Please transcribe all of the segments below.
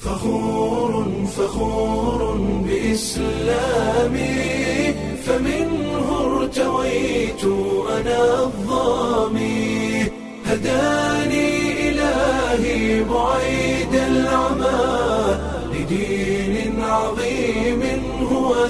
فخور فخور بإسلامي فمنه ارتويت أنا الظامي هداني إلهي بعيد العمى لدين عظيم هو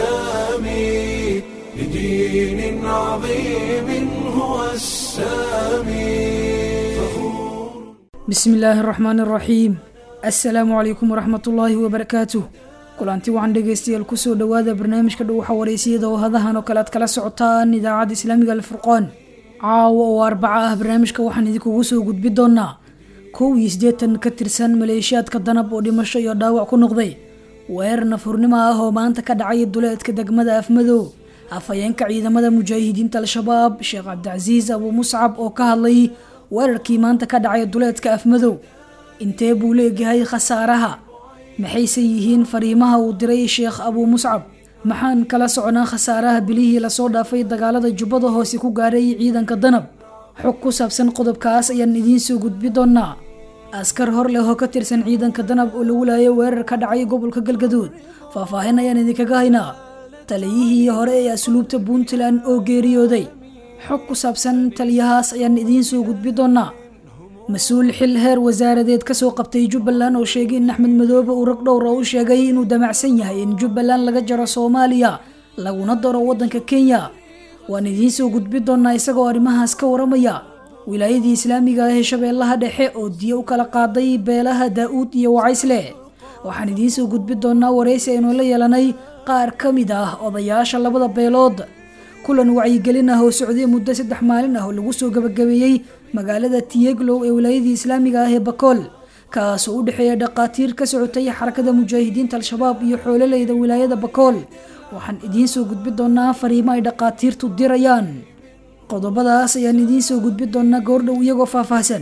السامي لدين عظيم هو السامي فخور bismi illaahi araxmaan araxiim assalaamu calaykum waraxmatullaahi wabarakaatuh kulanti waxaan dhegaystayaal kusoo dhowaada barnaamijka dhuwaxa wareysiyada oo hadahan oo kale aad kala socotaan idaacadda islaamiga alfurqaan caawa oo arbaca ah barnaamijka waxaan idinkugu soo gudbi doonaa kow iyo siddeetan ka tirsan maleeshiyaadka danab oo dhimasho iyo dhaawac ku noqday weerar nafurnimo ah oo maanta ka dhacay duleedka degmada afmadow afhayeenka ciidamada mujaahidiinta al-shabaab sheekh cabdicasiis abuu muscab oo ka hadlay weerarkii maanta ka dhacay duleedka afmadow intee buu leegyahay khasaaraha maxayse yihiin fariimaha uu diray sheekh abuu muscab maxaan kala soconaa khasaaraha bilihii lasoo dhaafay dagaalada jubbada hoose ku gaaray ciidanka danab xog ku saabsan qodobkaas ayaan idiin soo gudbi doonaa askar hor leh oo ka tirsan ciidanka danab oo lagu laayay weerar ka dhacay gobolka galgaduud faahfaahin ayaan idinkaga haynaa taliyihii hore ee asluubta puntland oo geeriyooday xog ku saabsan taliyahaas ayaan idiin soo gudbi doonaa mas-uul xil heer wasaaradeed kasoo qabtay jubbaland oo sheegay in axmed madoobe uu rag dhowra u sheegay inuu damacsan yahay in jubbaland laga jaro soomaaliya laguna daro waddanka kenya waan idiin soo gudbi doonaa isagoo arrimahaas ka waramaya wilaayadii islaamiga ah ee shabeellaha dhexe oo diyo u kala qaaday beelaha daa-uud iyo wacaysle waxaan idiin soo gudbi doonaa wareysi aynu la yeelanay qaar ka mid ah odayaasha labada beelood kulan wacyigelin ah oo socday muddo saddex maalin ah oo lagu soo gabagabeeyey magaalada tiyeglow ee wilaayadii islaamiga ah ee bakool kaasoo u dhexeeya dhaqaatiir ka socotay xarakada mujaahidiinta al-shabaab iyo xoololeyda wilaayada bakool waxaan idiin soo gudbi doonaa fariimo ay dhaqaatiirtu dirayaan qodobadaas ayaan idiin soo gudbi doonaa goordhow iyagoo faahfaahsan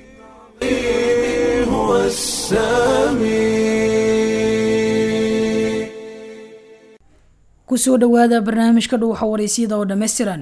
هو السامي kusoo dhowaada barnaamijka dhuwaxa wareysiyada oo dhammaystiran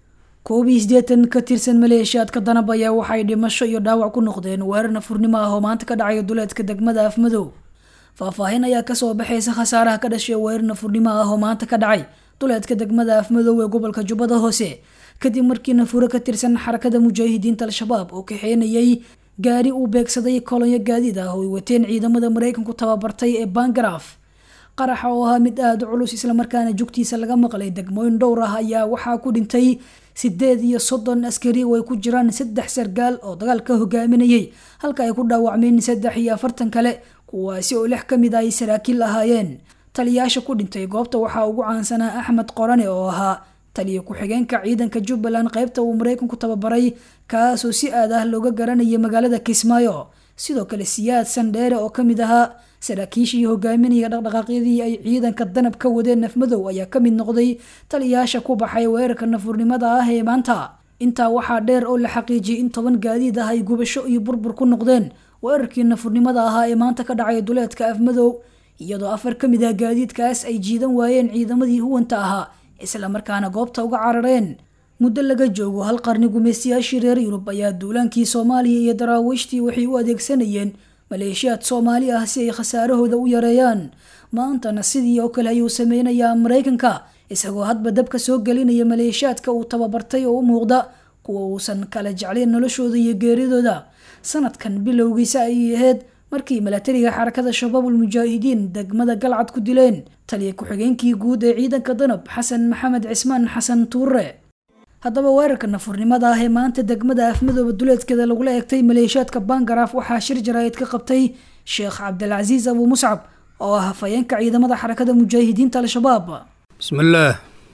koob iyo siddeetan ka tirsan maleeshiyaadka danab ayaa waxay dhimasho iyo dhaawac ku noqdeen weerar nafurnimo ah oo maanta ka dhacaya duleedka degmada afmadow faahfaahin ayaa kasoo baxaysa khasaaraha ka dhashay weerar nafurnimo ah oo maanta ka dhacay duleedka degmada afmadow ee gobolka jubbada hoose kadib markii nafuro ka tirsan xarakada mujaahidiinta al-shabaab oo kaxeynayay gaari uu beegsaday kolonyo gaadiid ah oo ay wateen ciidamada maraykanku tababartay ee bangaraf qaraxa oo ahaa mid aada u culus islamarkaana jugtiisa laga maqlay degmooyin dhowr ah ayaa waxaa ku dhintay sideed iyo soddon askari oo ay ku jiraan saddex sargaal oo dagaalka hogaaminayay halka ay ku dhaawacmeen saddex iyo afartan kale kuwaasi oo lix ka mid ah ay saraakiil ahaayeen taliyaasha ku dhintay goobta waxaa ugu caansanaa axmed qorane oo ahaa taliya ku-xigeenka ciidanka jubbaland qaybta uu maraykanku tababaray kaasoo si aad ah looga garanayay magaalada kismaayo sidoo kale siyaad sandheere oo kamid ahaa saraakiishii hogaaminaya dhaqdhaqaaqyadii ay ciidanka danab ka wadeen nafmadow ayaa ka mid noqday taliyaasha ku baxay weerarka nafurnimada ah ee maanta intaa waxaa dheer oo la xaqiijiyay in toban gaadiid ah ay gubasho iyo burbur ku noqdeen weerarkii nafurnimada ahaa ee maanta ka dhacay duleedka afmadow iyadoo afar ka mid ah gaadiidkaas ay jiidan waayeen ciidamadii huwanta ahaa islamarkaana goobta uga carareen muddo laga joogo hal qarni gumaystayaashii reer yurub ayaa duulaankii soomaaliya iyo daraawiishtii waxay u adeegsanayeen maleeshiyaad soomaali ah si ay khasaarahooda u yareeyaan maantana sidii oo kale ayuu sameynayaa maraykanka isagoo hadba dabka soo gelinaya maleeshiyaadka uu tababartay oo u muuqda kuwa uusan kala jeclayn noloshooda iyo geeridooda sanadkan bilowgiisa ayay ahayd markii milatariga xarakada shabaabul mujaahidiin degmada galcad ku dileen taliya ku-xigeenkii guud ee ciidanka danab xasan maxamed cismaan xasan tuure haddaba weerarka nafurnimada ah ee maanta degmada afmadooba duleedkeeda lagula eegtay maleeshiyaadka bangaraaf waxaa shir jaraa'id ka qabtay sheekh cabdilcasiis abuu muscab oo ah hafayeenka ciidamada xarakada mujaahidiinta al-shabaab بسم الله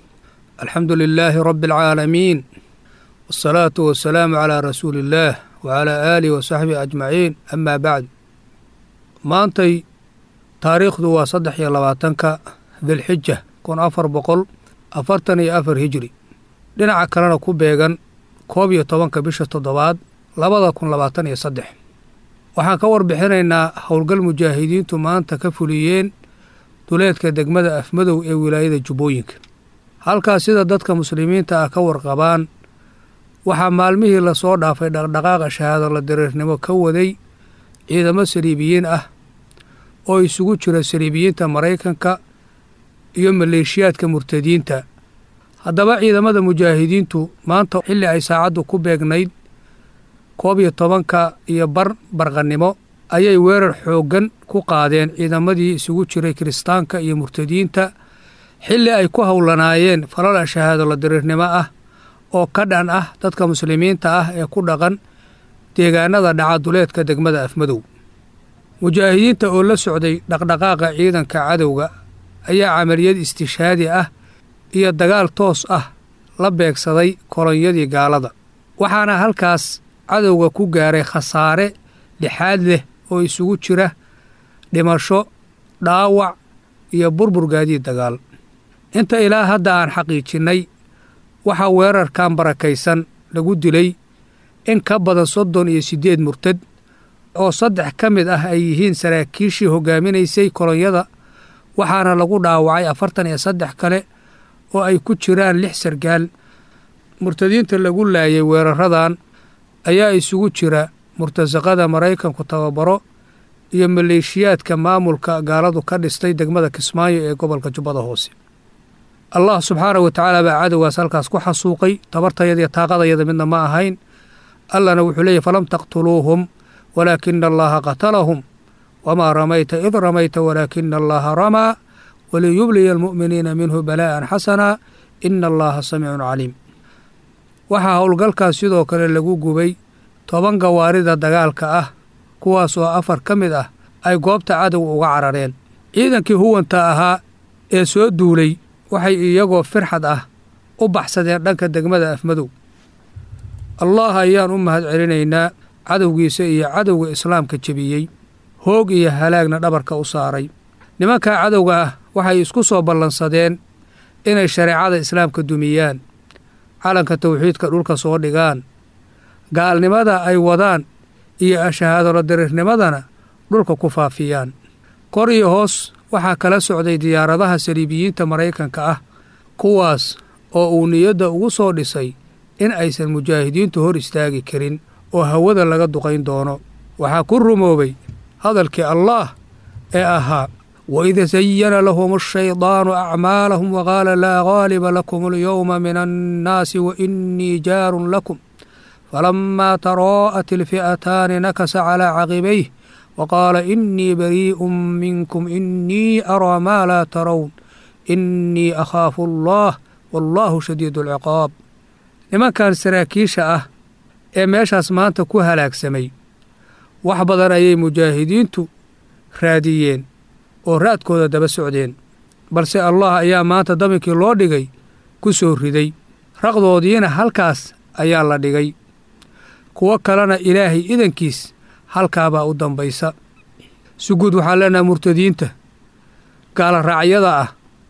الحمد لله رب العالمين والصلاة والسلام على رسول الله وعلى آله وصحبه أجمعين أما بعد maantay taariikhdu waa saddex iyo labaatanka dilxija kun afar boqol afartan iyo afar hijri dhinaca kalena ku beegan koob iyo tobanka bisha toddobaad labada kun labaatan iyo saddex waxaan ka warbixinaynaa howlgal mujaahidiintu maanta ka fuliyeen duleedka degmada afmadow ee wilaayada jubbooyinka halkaas sida dadka muslimiinta ah ka warqabaan waxaa maalmihii lasoo dhaafay dhaqdhaqaaqa shahaado la diriirnimo ka waday ciidamo saliibiyiin ah oo isugu jira saliibiyiinta maraykanka iyo maleeshiyaadka murtadiinta haddaba ciidamada mujaahidiintu maanta xilli ay saacaddu ku beegnayd koob iyo tobanka iyo bar barqannimo ayay weerar xooggan ku qaadeen ciidamadii isugu jiray kiristaanka iyo murtadiinta xilli ay ku howlanaayeen falal shahaado la diriirnimo ah oo ka dhan ah dadka muslimiinta ah ee ku dhaqan deegaanada dhacaduleedka degmada afmadow mujaahidiinta oo la socday dhaqdhaqaaqa ciidanka cadowga ayaa camaliyad istishaadi ah iyo dagaal toos ah la beegsaday kolonyadii gaalada waxaana halkaas cadowga ku gaaray khasaare lixaad leh oo isugu jira dhimasho dhaawac iyo burbur gaadiid dagaal inta ilaa hadda aan xaqiijinnay waxaa weerarkan barakaysan lagu dilay in ka badan soddon iyo siddeed murtad oo saddex ka mid ah ay yihiin saraakiishii hoggaaminaysay kolonyada waxaana lagu dhaawacay afartan iyo saddex kale oo ay ku jiraan lix sargaal murtadiinta lagu laayay weeraradan ayaa isugu jira murtasaqada maraykanku tababaro iyo maleeshiyaadka maamulka gaaladu ka dhistay degmada kismaayo ee gobolka jubbada hoose allah subxaana wa tacaala baa cadowgaas halkaas ku xasuuqay tabartayadiyo taaqadayada midna ma ahayn allana wuxuu leeyahy falam taqtuluuhum walaakina allaha qatalahum wamaa ramayta id ramayta walaakina allaha ramaa waliyubliya almu'miniina minhu balaa'an xasana ina allaha samiicun caliim waxaa howlgalkaas sidoo kale lagu gubay toban gawaarida dagaalka ah kuwaas oo afar ka mid ah ay goobta cadowga uga carareen ciidankii huwanta ahaa ee soo duulay waxay iyagoo firxad ah u baxsadeen dhanka degmada afmadow allah ayaan u mahad celinaynaa cadowgiisa iyo cadowga islaamka jebiyey hoog iyo halaagna dhabarka u saaray nimankaa cadowga ah waxay isku soo ballansadeen inay shareecada islaamka dumiyaan calanka tawxiidka dhulka soo dhigaan gaalnimada ay wadaan iyo ashahaadolo diriirnimadana dhulka ku faafiyaan kor iyo hoos waxaa kala socday diyaaradaha saliibiyiinta maraykanka ah kuwaas oo uu niyadda ugu soo dhisay in aysan mujaahidiintu hor istaagi karin oo hawada laga duqayn doono waxaa ku rumoobay hadalkii allaah ee ahaa waida sayana lahum ashaydaanu acmaalahum waqaala laa gaaliba lakum alyowma min annaasi wa innii jaarun lakum falamaa taraa'at ilfi'ataani nakasa calaa caqibayh waqaala innii barii'un minkum innii araa maa laa tarown innii akhaafu allah wallaahu shadiidu alciqaab nimankan saraakiisha ah ee meeshaas maanta ku halaagsamay wax badan ayay mujaahidiintu raadiyeen oo raadkooda daba socdeen balse allah ayaa maanta daminkii loo dhigay ku soo riday raqdoodiina halkaas ayaa la dhigay kuwo kalena ilaahay idankiis halkaabaa u dambaysa suguud waxaan leenahay murtadiinta gaala raacyada ah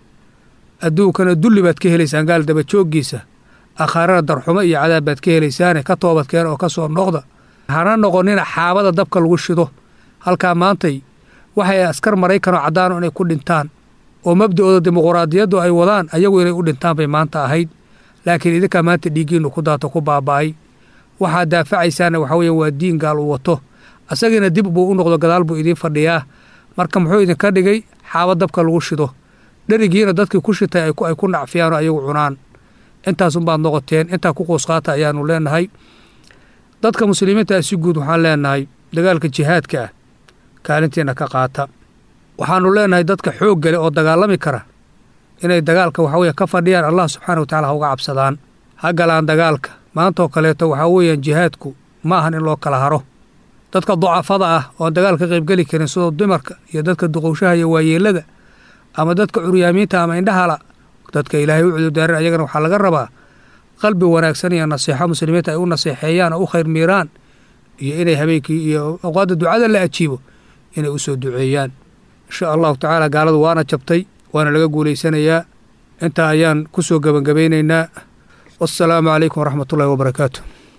adduunkana dulli baad ka helaysaan gaal dabajooggiisa akhaarana darxumo iyo cadaab baad ka helaysaane ka toobadkeen oo ka soo noqda hana noqonina xaabada dabka lagu shido halkaa maantay waxay askar maraykanoo caddaano inay ku dhintaan oo mabda'ooda dimuquraadiyaddu ay wadaan ayagu inay u dhintaan bay maanta ahayd laakiin idinkaa maanta dhiiggiinnu ku daato ku baaba'ay waxaad daafacaysaana waxa weeye waa diin gaal uu wato asagiina dib buu u noqdo gadaal buu idiin fadhiyaa marka muxuu idinka dhigay xaaba dabka lagu shido dherigiina dadkii ku shitay ay ku nacfiyaanoo ayagu cunaan intaasunbaad noqoteen intaa ku qoosqaata ayaannu leenahay dadka muslimiinta ah si guud waxaan leenahay dagaalka jihaadka ah kaalintiina ka qaata waxaannu leenahay dadka xoog gale oo dagaalami kara inay dagaalka waxaweye ka fadhiyaan allah subxaana wa tacala ha uga cabsadaan ha galaan dagaalka maantaoo kaleeto waxaa weeyaan jihaadku ma ahan in loo kala haro dadka ducafada ah oon dagaal ka qaybgeli karin sidoo dumarka iyo dadka duqowshaha iyo waayeellada ama dadka curyaamiinta ama indhahala dadka ilaahay u cudurdaaran ayagana waxaa laga rabaa qalbi wanaagsan iyo nasiixo muslimiinta ay u naseexeeyaan oo u khayr miiraan iyo inay habeenkii iyo awqaadda ducada la ajiibo inay u soo duceeyaan insha allahu tacaala gaaladu waana jabtay waana laga guulaysanayaa intaa ayaan ku soo gebangabaynaynaa wassalaamu calaykum waraxmatullahi wabarakaatu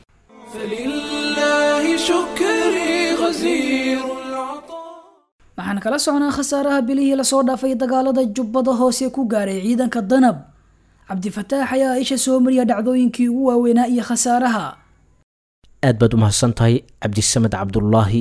فلله شكري غزير العطاء waxaan kala socnaa khasaaraha bilihii lasoo dhaafay dagaalada jubbada hoose ku gaaray ciidanka danab cabdifataax ayaa isha soo mariya dhacdooyinkii ugu waaweynaa iyo khasaaraha aad baad u mahadsan tahay cabdisamed cabdulaahi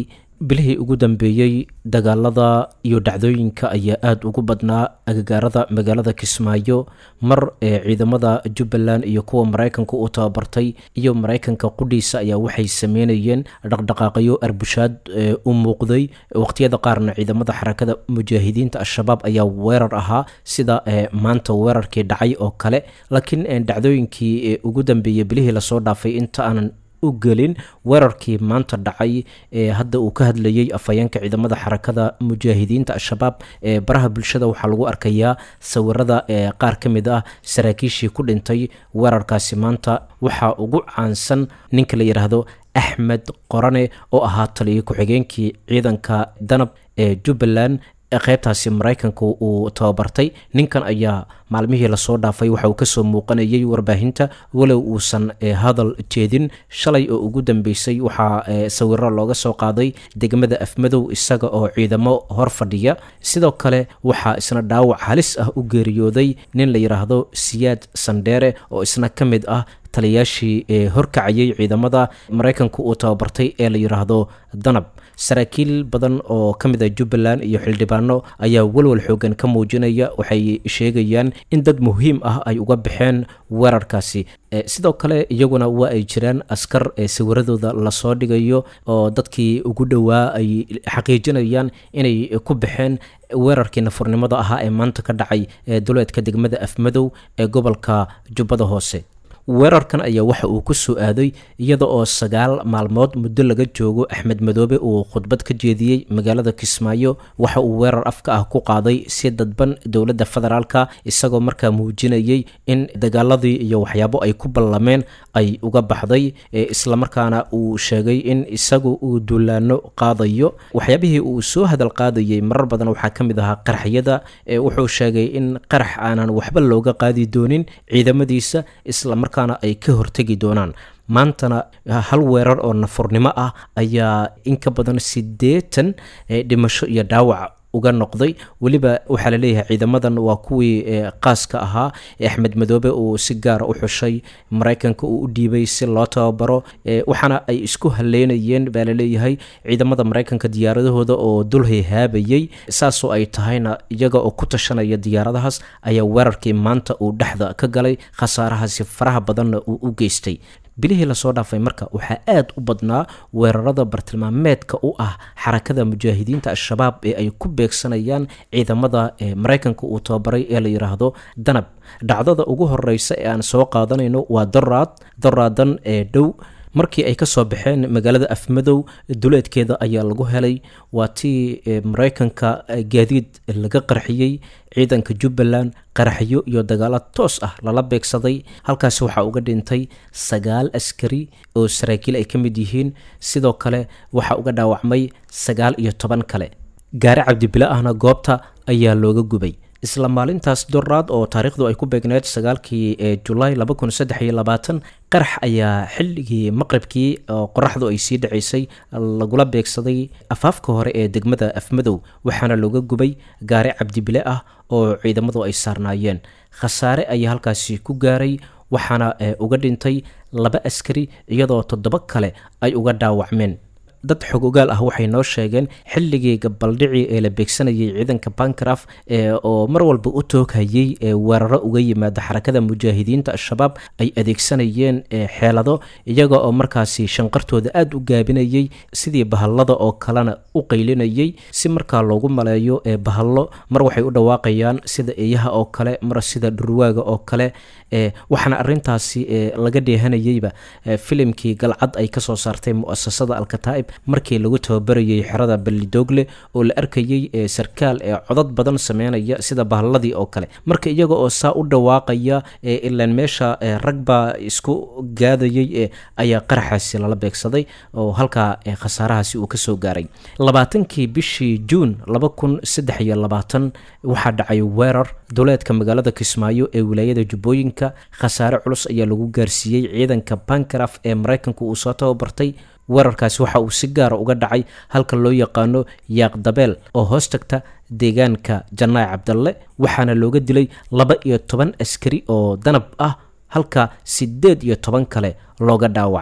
bilihii ugu dambeeyey dagaalada iyo dhacdooyinka ayaa aada ugu badnaa agagaarada magaalada kismaayo mar ee ciidamada jubbaland iyo kuwa maraykanka uu tababartay iyo maraykanka qudhiisa ayaa waxay sameynayeen dhaqdhaqaaqyo arbushaad u muuqday waqtiyada qaarna ciidamada xarakada mujaahidiinta al-shabaab ayaa weerar ahaa sida maanta weerarkii dhacay oo kale laakiin dhacdooyinkii ugu dambeeyey bilihii lasoo dhaafay inta aanan gelin weerarkii maanta dhacay ee hadda uu ka hadlayey afhayeenka ciidamada xarakada mujaahidiinta al-shabaab ee baraha bulshada waxaa lagu arkayaa sawirada ee qaar ka mid ah saraakiishii ku dhintay weerarkaasi maanta waxaa ugu caansan ninka la yidhaahdo axmed qorane oo ahaa taliyo ku-xigeenkii ciidanka danab ee jubbaland qaybtaasi maraykanka uu tababartay ninkan ayaa maalmihii lasoo dhaafay waxa uu kasoo muuqanayay warbaahinta walow uusan hadal jeedin shalay oo ugu dambeysay waxaa sawiro looga soo qaaday degmada afmadow isaga oo ciidamo hor fadhiya sidoo kale waxaa isna dhaawac halis ah u geeriyooday nin la yidhaahdo siyaad sandheere oo isna ka mid ah taliyaashii ee horkacayay ciidamada maraykanka uu tababartay ee la yidhaahdo danab saraakiil badan oo ka mid a jubbaland iyo xildhibaano ayaa walwal xoogan ka muujinaya waxay sheegayaan in dad muhiim ah ay uga baxeen weerarkaasi sidoo kale iyaguna waa ay jiraan askar ee sawiradooda lasoo dhigayo oo dadkii ugu dhowaa ay xaqiijinayaan inay ku baxeen weerarkii nafurnimada ahaa ee maanta ka dhacay ee duleedka degmada afmadow ee gobolka jubbada hoose weerarkan ayaa waxa uu ku soo aaday iyada oo sagaal maalmood muddo laga joogo axmed madoobe uu khudbad ka jeediyey magaalada kismaayo waxa uu weerar afka ah ku qaaday si dadban dowladda federaalka isagoo markaa muujinayey in dagaaladii iyo waxyaabo ay ku ballameen ay uga baxday islamarkaana uu sheegay in isagu uu duulaano qaadayo waxyaabihii uu soo hadal qaadayey marar badan waxaa ka mid ahaa qaraxyada wuxuu sheegay in qarax aanan waxba looga qaadi doonin ciidamadiisa islamar ay ka hortegi doonaan maantana hal weerar oo nafurnimo ah ayaa in ka badan siddeetan dhimasho iyo dhaawac uga noqday weliba waxaa laleeyahay ciidamadan waa kuwii qaaska ahaa ee axmed madoobe uu si gaara u xushay maraykanka uu u dhiibay si loo tababaro waxaana ay isku haleynayeen baa laleeyahay ciidamada maraykanka diyaaradahooda oo dulhay haabayey saasoo ay tahayna iyaga oo ku tashanaya diyaaradahaas ayaa weerarkii maanta uu dhexda ka galay khasaarahaasi faraha badanna uu u geystay bilihii lasoo dhaafay marka waxaa aad u badnaa weerarada bartilmaameedka u ah xarakada mujaahidiinta al-shabaab ee ay ku beegsanayaan ciidamada maraykanka uu tababaray ee la yidhaahdo danab dhacdada ugu horeysa ee aan soo qaadanayno waa doraad doraadan ee dhow markii ay ka soo baxeen magaalada afmadow duleedkeeda ayaa lagu helay waa tii maraykanka gaadiid laga qarxiyey ciidanka jubbaland qaraxyo iyo dagaalo toos ah lala beegsaday halkaasi waxaa uga dhintay sagaal askari oo saraakiil ay ka mid yihiin sidoo kale waxaa uga dhaawacmay sagaal iyo toban kale gaari cabdibile ahna goobta ayaa looga gubay isla maalintaas doraad oo taariikhdu ay ku beegneed sagaalkii ee julaay qarax ayaa xilligii maqribkii oo qoraxdu ay sii dhacaysay lagula beegsaday afaafka hore ee degmada afmadow waxaana looga gubay gaari cabdibile ah oo ciidamadu ay saarnaayeen khasaare ayaa halkaasi ku gaaray waxaana uga dhintay laba askari iyadoo toddoba kale ay uga dhaawacmeen dad xog ogaal ah waxay noo sheegeen xilligii gabaldhici ee la beegsanayay ciidanka bankraf oo mar walba u tooghayay ee weeraro uga yimaada xarakada mujaahidiinta al-shabaab ay adeegsanayeen xeelado iyaga oo markaasi shanqartooda aada u gaabinayay sidii bahallada oo kalena u qaylinayay si markaa loogu maleeyo ee bahallo mar waxay u dhawaaqayaan sida eeyaha oo kale mar sida dhurwaaga oo kale waxaana arintaasi laga dheehanayeyba filimkii galcad ay kasoo saartay muasasada alkataa'ib markii lagu tababarayay xerada balidoogle oo la arkayey sarkaal ee codad badan sameynaya sida bahalladii oo kale marka iyaga oo saa u dhawaaqaya ilaan meesha rag baa isku gaadayay ayaa qaraxaasi lala beegsaday oo halkaa khasaarahaasi uu kasoo gaaray labaatankii bishii juun laba kun saddex iyo labaatan waxaa dhacay weerar duleedka magaalada kismaayo ee wilaayada jubbooyinka khasaare culus ayaa lagu gaarsiiyey ciidanka bankraf ee maraykanka uu soo tababartay weerarkaasi waxa uu si gaara uga dhacay halka loo yaqaano yaaqdabeel oo hoos tagta deegaanka janaac cabdalle waxaana looga dilay laba iyo toban askari oo danab ah halka siddeed iyo toban kale looga dhaawacay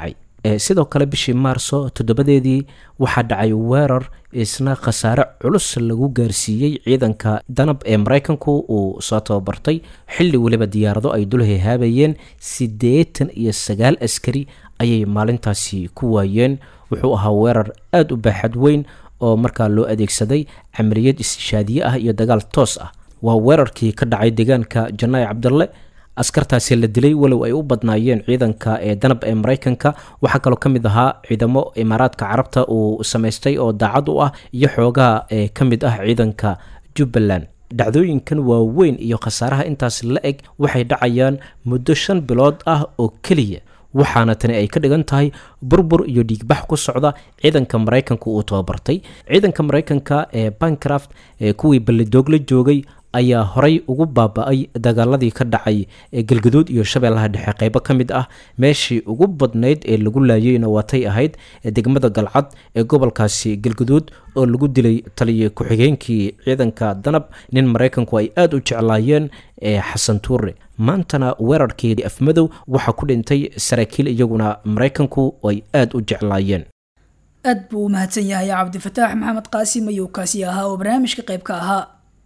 sidoo kale bishii maarso toddobadeedii waxaa dhacay weerar isna khasaare culus lagu gaarsiiyey ciidanka danab ee maraykanku uu soo tababartay xilli weliba diyaarado ay dul hehaabayeen siddeetan iyo sagaal askari ayay maalintaasi ku waayeen wuxuu ahaa weerar aada u baaxad weyn oo markaa loo adeegsaday camaliyad istishaadiye ah iyo dagaal toos ah waa weerarkii ka dhacay deegaanka janaayi cabdalle askartaasi la dilay walow ay u badnaayeen ciidanka ee danab ee maraykanka waxaa kaloo ka mid ahaa ciidamo imaaraadka carabta uu samaystay oo daacad u ah iyo xoogaha ee ka mid ah ciidanka jubbaland dhacdooyinkan waaweyn iyo khasaaraha intaas la eg waxay dhacayaan muddo shan bilood ah oo keliya waxaana tani ay ka dhigan tahay burbur iyo dhiigbax ku socda ciidanka maraykanka uu tababartay ciidanka maraykanka ee bancraft ee kuwii ballidoogla joogay ayaa horay ugu baaba-ay dagaaladii ka dhacay ee galgaduud iyo shabeellaha dhexe qeybo ka mid ah meeshii ugu badnayd ee lagu laayeyna waatay ahayd degmada galcad ee gobolkaasi galgaduud oo lagu dilay taliya ku-xigeenkii ciidanka danab nin maraykanku ay aada u jeclaayeen ee xasan tuure maantana weerarkii afmadow waxaa ku dhintay saraakiil iyaguna maraykanku ay aada u jeclaayeen aad buu u mahadsan yahay cabdifataax maxamed qaasim ayuu kaasi ahaa oo barnaamijka qayb ka ahaa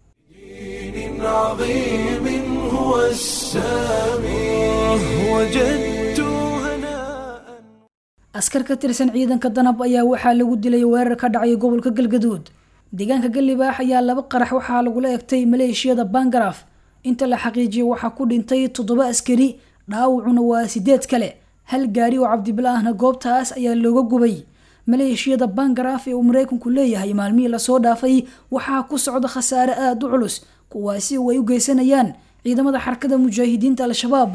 عظيم هو السامي وجدت هناء askar ka tirsan ciidanka danab ayaa waxaa lagu dilay weerar ka dhacay gobolka galgaduud deegaanka galibaax ayaa laba qarax waxaa lagula egtay maleeshiyada bangaraf inta la xaqiijiyay waxaa ku dhintay toddoba askari dhaawacuna waa sideed kale hal gaari oo cabdibilaahna goobtaas ayaa looga gubay maleeshiyada bangaraf ee uu maraykanku leeyahay maalmihii lasoo dhaafay waxaa ku socda khasaare aada u culus kuwaasi oo ay u geysanayaan ciidamada xarakada mujaahidiinta al-shabaab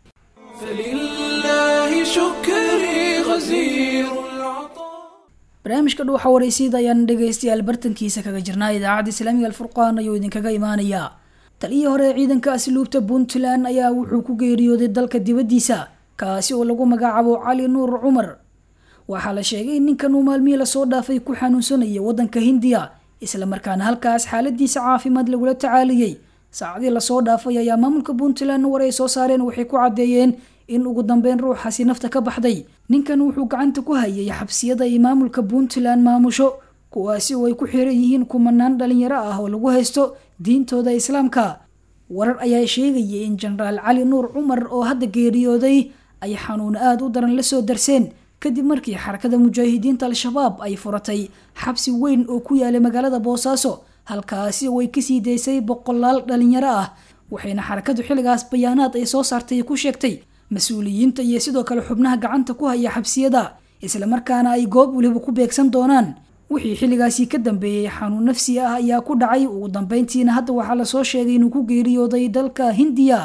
فلله شكري غزير العطاء barnaamijka dhuuxa waraysyada ayaan dhegaystayaal bartankiisa kaga jirnaa idaacadda islaamiga alfurqaan ayuu idinkaga imaanayaa taliyii hore ee ciidanka asluubta puntland ayaa wuxuu ku geeriyooday dalka dibaddiisa kaasi oo lagu magacaabo cali nuur cumar waxaa la sheegay in ninkan uu maalmihii lasoo dhaafay ku xanuunsanaya waddanka hindiya islamarkaana halkaas xaaladiisa caafimaad lagula tacaaliyey saacadii lasoo dhaafay ayaa maamulka puntland war ay soo saareen waxay ku caddeeyeen in ugu dambeyn ruuxaasi nafta ka baxday ninkan wuxuu gacanta ku hayay xabsiyada ay maamulka puntland maamusho kuwaasi oo ay ku xiran yihiin kumanaan dhalinyaro ah oo lagu haysto diintooda islaamka warar ayaa sheegayay in jenaraal cali nuur cumar oo hadda geeriyooday ay xanuun aada u daran lasoo darseen kadib markii xarakada mujaahidiinta al-shabaab ay furatay xabsi weyn oo ku yaalay magaalada boosaaso halkaasi oo ay kasii daysay boqolaal dhalinyaro ah waxayna xarakadu xilligaas bayaanaad ay soo saartay ku sheegtay mas-uuliyiinta iyo sidoo kale xubnaha gacanta ku haya xabsiyada islamarkaana ay goob weliba ku beegsan doonaan wixii xilligaasi ka dambeeyey xanuun nafsi ah ayaa ku dhacay ugu dambeyntiina hadda waxaa lasoo sheegay inuu ku geeriyooday dalka hindiya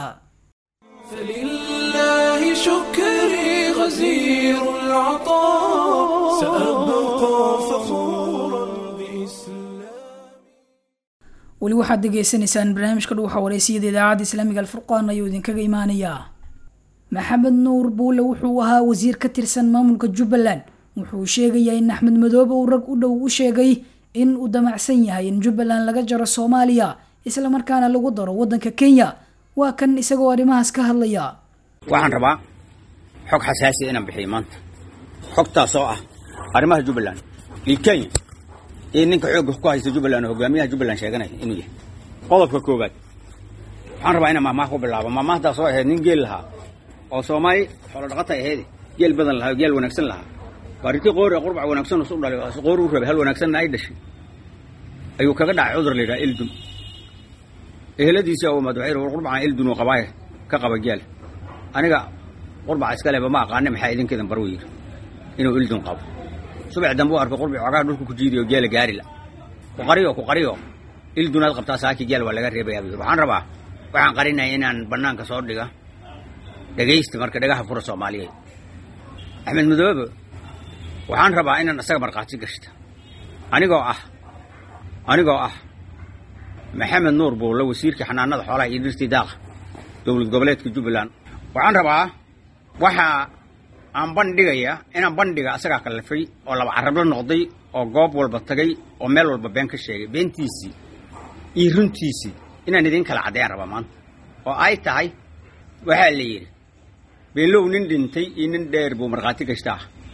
فلله شكري غزير العطاء سأبقى فخورا بإسلامي weli waxaad degeysanaysaan barnaamijka dhuuxa wareysiyada idaacadda islaamiga alfurqaan ayuu idinkaga imaanayaa maxamed nuur buule wuxuu ahaa wasiir ka tirsan maamulka jubbaland wuxuu sheegayaa in axmed madoobe uu rag u dhow u sheegay in uu damacsan yahay in jubbaland laga jaro soomaaliya islamarkaana lagu daro waddanka kenya waa kan isagoo arrimahaas ka hadlaya waxaan rabaa xog xasaasi inaan bixiyo maanta xogtaas oo ah arrimaha jubbaland iyo kenya iyo ninka xoogga ku haysta jubbaland oo hogaamiyaha jubbaland sheeganaya inuu yahay qodobka koowaad waxaan rabaa inaan mahmaah ku bilaabo mahmaahdaas oo ahayd nin geel lahaa oo soomaali xoolo dhaqatay ahayd geel badan lahaa oo geel wanaagsan lahaa waarintii qoori qurbac wanaagsan isu dhalay oo qoori u rabay hal wanaagsanna ay dhashay ayuu kaga dhacay cudur la yidhaha ildun eheladiisii oo madaxay war qurbacaan ildun uu qabaaye ka qaba geel aniga qurbaca iska leba ma aqaane maxaa idinkeedan bar yidhi inuu ildun qabo subax dambe u arkay qurbic cogaa dhulka ku jiidiyo geela gaari la ku qariyo ku qariyo ildunaad qabtaa saaki geel waa laga reebayaa buu yidhi waxaan rabaa waxaan qarinaya inaan bannaanka soo dhiga dhegaysta marka dhagaha fura soomaaliyeed axmed madoobe waxaan rabaa inaan isaga markhaati gashta anigoo ah anigoo ah maxamed nuur buulle wasiirkii xanaanada xoolaha iyo dhirtii daaqa dowlad goboleedka jubbaland waxaan rabaa waxa aan bandhigaya inaan bandhiga asagaa kallifay oo laba carabla noqday oo goob walba tagay oo meel walba been ka sheegay beentiisii iyo runtiisii inaan idiin kala caddeeyaan rabaa maanta oo ay tahay waxaa la yidhi beelow nin dhintay iyo nin dheer buu markhaati gashtaa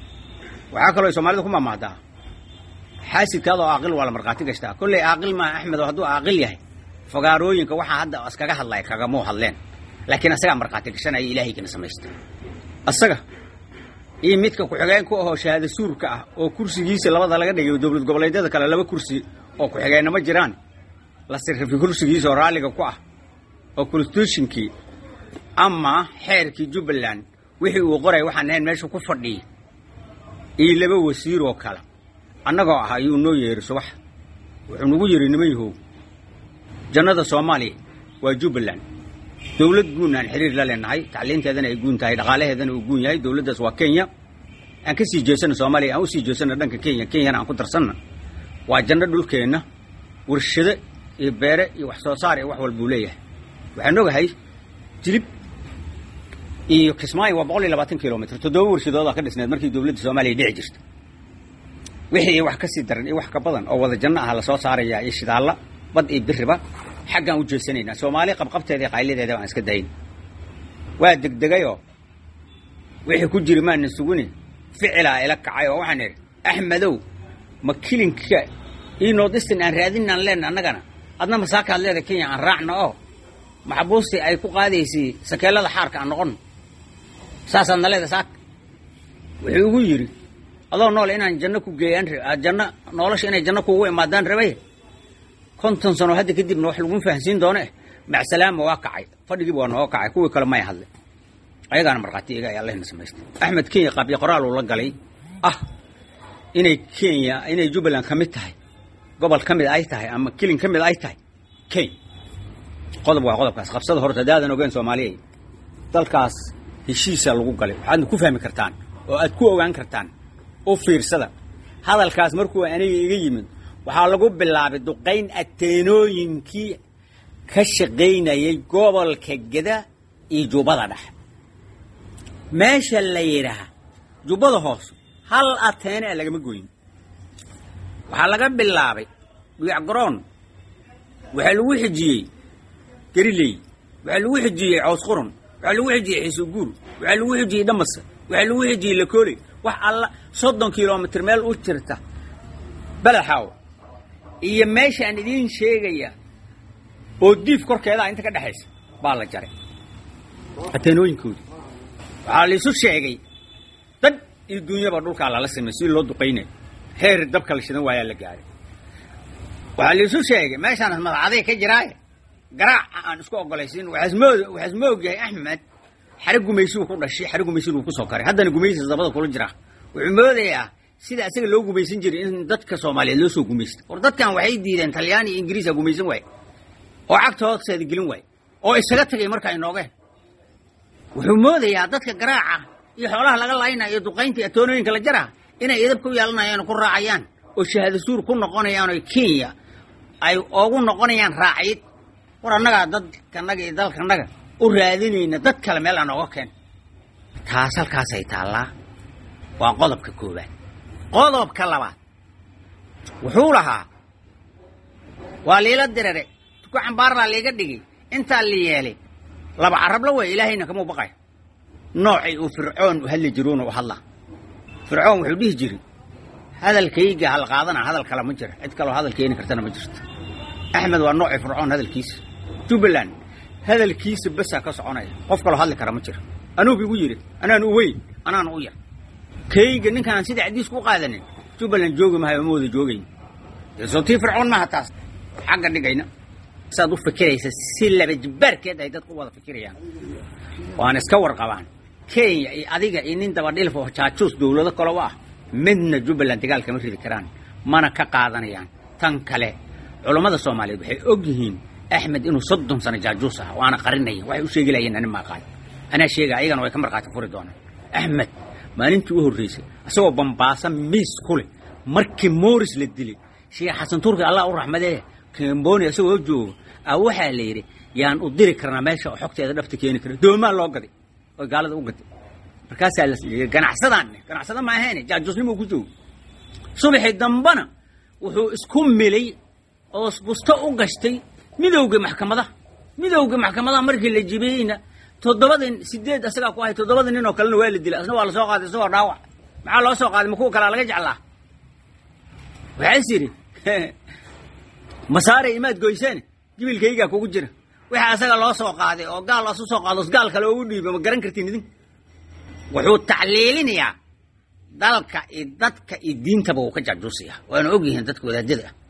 waxaa kaloo ay soomaalida ku maamahdaa xaasidkaada oo aaqil waa la markhaati gashtaa kolley aaqil maa axmed oo hadduu aaqil yahay fogaarooyinka waxaa hadda iskaga hadlaya kagamuu hadleen laakiin asagaa markhaati gashanaya ilaahaygiina samaysta asaga iyo midka ku-xigeen ku ahoo shahaado suurka ah oo kursigiisa labada laga dhigay dowlad goboleedyada kale laba kursi oo ku-xigeenna ma jiraan la sirrifi kursigiisa oo raalliga ku ah oo constitutionkii ama xeerkii jubbaland wixii uu qoray waxaan ahayn meesha ku fadhiya iyo laba wasiir oo kale annagoo ah ayuu noo yeeri subax wuxuu nagu yidhi niman yahow jannada soomaaliya waa jubbaland dowlad guun aan xiriir la leenahay tacliinteedana ay guun tahay dhaqaalaheedana uu guun yahay dowladdaas waa kenya aan ka sii jeesana soomaaliya aan u sii jeesana dhanka kenya kenyana aan ku darsanna waa janno dhulkeenna warshado iyo beere iyo wax soo saar iyo wax walbuu leeyahay waxaan ogahay jilib iyo kismaayo waa boqol iyo labaatan kilomitr toddoba warshadoodaa ka dhisneed markii dowladda soomaaliya dhici jirta wixii wax ka sii daran iyo wax ka badan oo wada janno ah lasoo saarayaa iyo shidaalla bad iyo biriba xaggaan u jeesanaynaa soomaali qabqabteeda iyo qaylideeda baan iska dayn waa degdegayoo wixii ku jiri maana suguni ficilaa ila kacay oo waxaan idhi axmedow ma kilinka io nordistan aan raadinaan leenna annagana adna masaakaad leeda kenya aan raacno oo maxbuustii ay ku qaadaysay sakeellada xaarka aan noqonno saasaad na leeda saaka wuxuu igu yidhi adoo noole inaan janno ku geeyaan janno nolosha inay janno kuugu imaadaan rabay konton sano hadda kadibna wax laguma fahansiin doono eh macsalaama waa kacay fadhigiiba waa nooga kacay kuwii kale may hadle ayagaana markhaati iga ay allahna samaystay axmed kenya qaabyo qoraal uu la galay ah inay kenya inay jubbaland ka mid tahay gobol ka mid ay tahay ama kilin ka mid ay tahay kenya qodob waa qodobkaas qabsada horta hadaadan ogeyn soomaaliya dalkaas heshiisaa lagu galay waxaadna ku fahmi kartaan oo aad ku ogaan kartaan u fiirsada hadalkaas markuu aniga iga yimid waxaa lagu bilaabay duqayn ateenooyinkii ka shaqaynayay gobolka geda iyo jubbada dhexe meesha la yidhaaha jubbada hoose hal ateene a lagama goyin waxaa laga bilaabay dhuyacgaroon waxaa lagu xijiyey gariley waxaa lagu xijiyey cows quran waxaa lagu xijiyey xiisuguur waxaa lagu xijiyey dhamasa waxaa lagu xijiyey lakooley wax alla soddon kilomitr meel u jirta balaxaaw iyo meeshaan idiin sheegaya oo diif korkeedaa inta ka dhexaysa baa la jaray ateenooyinkoodii waxaa laisu sheegay dad iyo duunyaba dhulkaa lala simay si loo duqaynayo heer dabka la shidan waayaa la gaaray waxaa laisu sheegay meeshaan madacaday ka jiraaye garaaca aan isku ogolaysiin waxaas ma ogyahay axmed xare gumaysigu ku dhashay xare gumaysigu ku soo karay haddana gumaysiga dabada kula jiraa wuxuu moodayaa sida isaga loo gumaysan jiray in dadka soomaaliyeed loo soo gumaysta war dadkan waxay diideen talyaani iyo ingiriisa gumaysan waaye oo cagta hoosteeda gelin waaye oo isaga tagay marka ay noogeen wuxuu moodayaa dadka garaaca iyo xoolaha laga laynaya iyo duqaynta iyo atoonooyinka la jaraa inay idab ku yeelanayaan oo ku raacayaan oo shahaado suur ku noqonayaan oo kenya ay oogu noqonayaan raacid war annagaa dadkanaga iyo dalkanaga u raadinayna dad kale meel aan ooga keen taas halkaasay taallaa waa qodobka koowaad qodobka labaad wuxuu lahaa waa liila dirare tuku cambaarlaa liiga dhigay intaa la yeelay laba carabla wey ilaahayna kamuu baqaya noocay uu fircoon u hadli jiruuna u hadlaa fircoon wuxuu dhihi jiri hadalkayga hal qaadana hadal kale ma jira cid kaloo hadal keeni kartana ma jirto axmed waa noocii fircoon hadalkiisa jubbaland hadalkiisa basaa ka soconaya qof kaloo hadli kara ma jira anuubu igu yidhi anaan u weyn anaana u yar kayga ninkaan sida cadiis ku qaadanin jubbaland joogi mahayo ma wada joogayn soo tii fircoon maaha taas xagga dhigayna saad u fikiraysa si laba jibbaarkeed ay dadku wada fikirayaan waana iska warqabaan kenya iyo adiga iyo nin dabadhilf oo jaajuus dowlado kale u ah midna jubbaland dagaal kama ridi karaan mana ka qaadanayaan tan kale culammada soomaaliyeed waxay og yihiin axmed inuu soddon sano jaajuus ah waana qarinaya waxay u sheegi lahayeen ani maaqaan anaa sheega ayagana way ka markhaati furi doonaan axmed maalintii u horraysay isagoo bambaasa miis ku leh markii mooris la dilay sheekh xasan turki allah u raxmadee kamboni isagoo joogo a waxaa la yidhi yaan u diri karnaa meesha oo xogteeda dhafta keeni kara doomaa loo gaday oo gaalada u gaday markaasaa la yidhi ganacsadaan ganacsada ma ahayn jaajuusnimo ku joogo subaxii dambana wuxuu isku milay oo busto u gashtay midowga maxkamadaha midowga maxkamadaha markii la jibiyeyna toddobada sideed asagaa ku ahay toddobada nin oo kalena waa la dilay asna waa lasoo qaaday isagoo dhaawac maxaa loo soo qaaday ma kuwa kalaa laga jeclaa waxaas yidhi masaaray imaad goyseen jibilkaygaa kugu jira wixii asaga loo soo qaaday oo gaal asu soo qaado gaal kale ugu dhiibo ma garan kartiin idin wuxuu tacliilinayaa dalka iyo dadka iyo diintaba uu ka jaajuusaya waana ogyihiin dadka wadaadada ah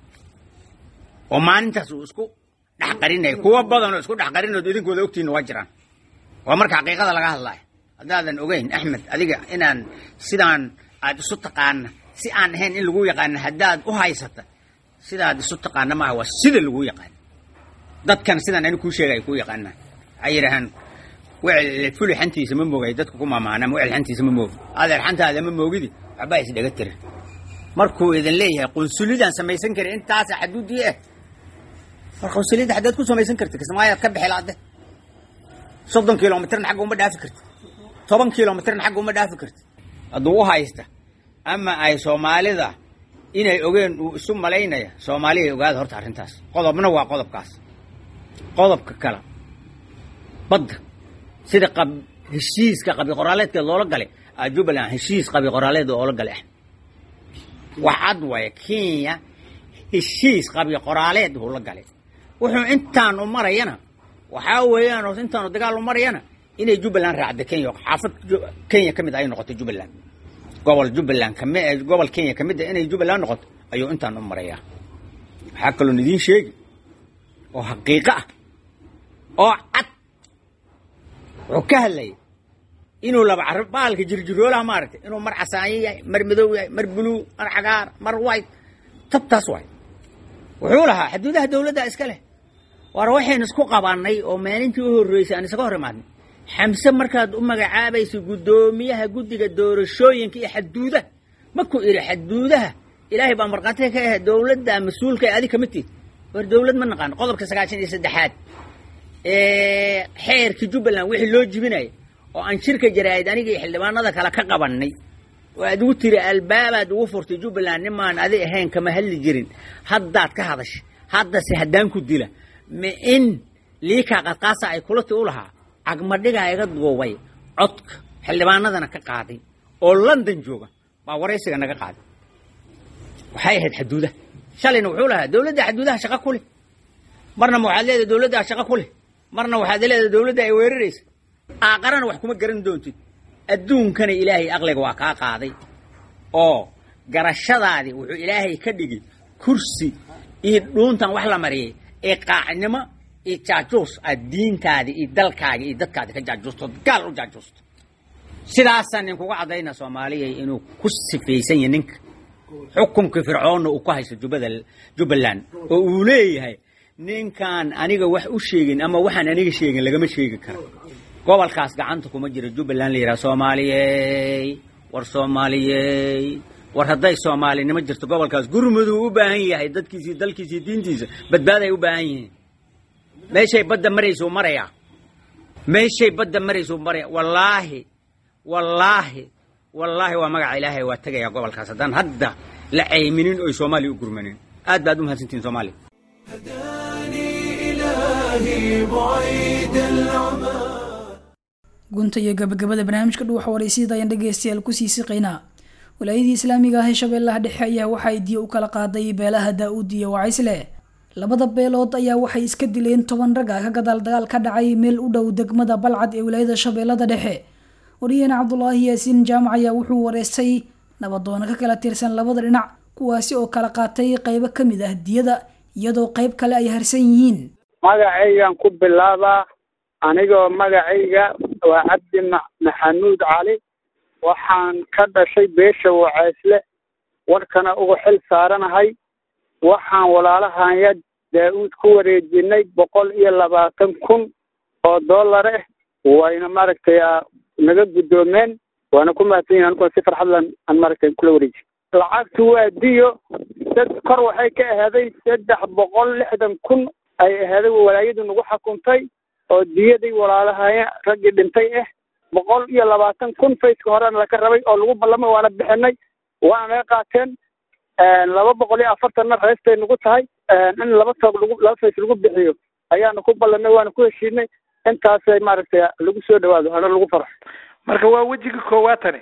oo maalintaas uu isku dhex qarinaya kuwa badanoo isku dhex qarinood idinkooda ogtiinna waa jiraan waa marka xaqiiqada laga hadlaayo haddaadan ogeyn axmed adiga inaan sidaan aad isu taqaana si aan ahayn in lagu yaqaana haddaad u haysata sidaad isu taqaana maaha waa sida lagu yaqaana dadkan sidaan ani kuu sheegay kuu yaqaanaan waxay yidhaahaan wecel fuli xantiisa ma moogay dadka ku maamaanama wecel xantiisa ma moogi adeer xantaada ma moogidi waxbaa isdhaga tirin markuu idin leeyahay qunsulidaan samaysan karin intaasa xaduudii ah war qunsuliyadda haddaad ku samaysan karti kismaayaad ka bixilaade soddon kilomitrna xagga uma dhaafi karti toban kilomitrna xagga uma dhaafi karti hadduu u haysta ama ay soomaalida inay ogeen uu isu malaynaya soomaaliya ogaada horta arrintaas qodobna waa qodobkaas qodobka kale badda sida qab heshiiska qabi qoraaleedkeed loola galay aa jubbaland heshiis qabi qoraaleed oola galay ah waxad waaya kenya heshiis qabi qoraaleed uu la galay wuxuu intaanu marayana waxaa weeyaan oo intaanu dagaal u marayana inay jubbaland raacda kenya xaafad kenya ka mid ay noqoto jubbaland gobol jubbaland kami gobol kenya ka mid a inay jubbaland noqoto ayuu intaan u marayaa waxaa kaloon idiin sheegi oo xaqiiqo ah oo cad wuxuu ka hadlayay inuu laba carab baalka jirjiroolaha maaragtay inuu mar casaanyo yahay mar madow yahay mar buluu mar cagaar mar white tabtaas waay wuxuu lahaa xuduudaha dawladda iska leh war waxaynu isku qabannay oo maalintii u horreysay aan isaga hor imaadnay xamse markaad u magacaabaysa guddoomiyaha guddiga doorashooyinka iyo xaduudaha maku idhi xaduudaha ilaahay baa markhaatiga ka ah dawladda mas-uulka ee adig kamid tiid war dawlad ma naqaano qodobka sagaashan iyo saddexaad ee xeerka jubbaland wixii loo jibinaya oo aan shirka jaraa'id aniga iyo xildhibaanada kale ka qabannay oo aad ugu tiri albaabaad ugu furtay jubbaland nimaan adi ahayn kama hadli jirin haddaad ka hadashay haddase haddaan ku dila ma in liikaa qadqaasa ay kulati u lahaa cagmadhigaa iga duubay codka xildhibaanadana ka qaaday oo london jooga baa waraysiga naga qaaday waxay ahayd xaduudaha shalayna wuxuu lahaa dawladda xaduudaha shaqo ku leh marna ma waxaad leedahay dawladdaa shaqo ku leh marna waxaad leedahay dawladda ay weeraraysa aaqarana wax kuma garan doontid adduunkana ilaahay aqliga waa kaa qaaday oo garashadaadii wuxuu ilaahay ka dhigay kursi iyo dhuuntan wax la mariyay ee qaacnimo iyo jaajuus aad diintaadii iyo dalkaagii iyo dadkaadi ka jaajuusto gaal u jaajuusto sidaasaan ninkuga caddayna soomaaliya inuu ku sifaysan yahay ninka xukunkii fircoonna uu ku haysto jubbada jubbaland oo uu leeyahay ninkaan aniga wax u sheegin ama waxaan aniga sheegin lagama sheegi karo gobolkaas gacanta kuma jira jubbaland la yidhaha soomaaliyey war soomaaliyey war hadday soomaalinimo jirto gobolkaas gurmuduu u baahan yahay dadkiisii dalkiisii diintiisa badbaaday u baahan yihiin meeshay badda maraysuu marayaa meeshay badda maraysuu maraya wallaahi wallaahi wallaahi waa magaca ilaahay waa tegayaa gobolkaas haddaan hadda la cayminin oy soomaaliya u gurmanin aad baad u mahadsantihin soomaaliya هداني إلهي بعيد العمى gunta iyo gabagabada barnaamijka dhuuxa waraysyada ayaan dhegeystayaal kusii siqaynaa walaayadii islaamiga ah ee shabeellaha dhexe ayaa waxay diya u kala qaaday beelaha daa-uud iyo wacaysle labada beelood ayaa waxay iska dileen toban rag ah ka gadaal dagaal ka dhacay meel u dhow degmada balcad ee wilaayada shabeellada dhexe wariyaheen cabdulaahi yaasiin jaamac ayaa wuxuu wareystay nabadoono ka kala tirsan labada dhinac kuwaasi oo kala qaatay qaybo ka mid ah diyada iyadoo qayb kale ay harsan yihiin magacaygan ku bilaabaa anigoo magacayga waa cabdi ma maxamuud cali waxaan ka dhashay beesha waceysle warkana uga xil saaranahay waxaan walaalahanya daa-uud ku wareejinay boqol iyo labaatan kun oo dollar ah wayna maaragtay naga guddoomeen waana ku mahadsan yihin aniguna si farxadlan aan maaragtay kula wareeji lacagtu waa diyo sad kor waxay ka ahaaday saddex boqol lixdan kun ay ahaaday walaayadu nagu xukuntay oo diyaday walaalahaya raggii dhintay ah boqol iyo labaatan kun fayska horena laga rabay oo lagu ballamay waana bixinay waana naga qaateen laba boqol iyo afartanna reestay nagu tahay in laba toog lagu laba fays lagu bixiyo ayaana ku ballanay waana ku heshiinay intaasay maaragtay lagu soo dhawaado hana lagu farxo marka waa wejiga koowaad tani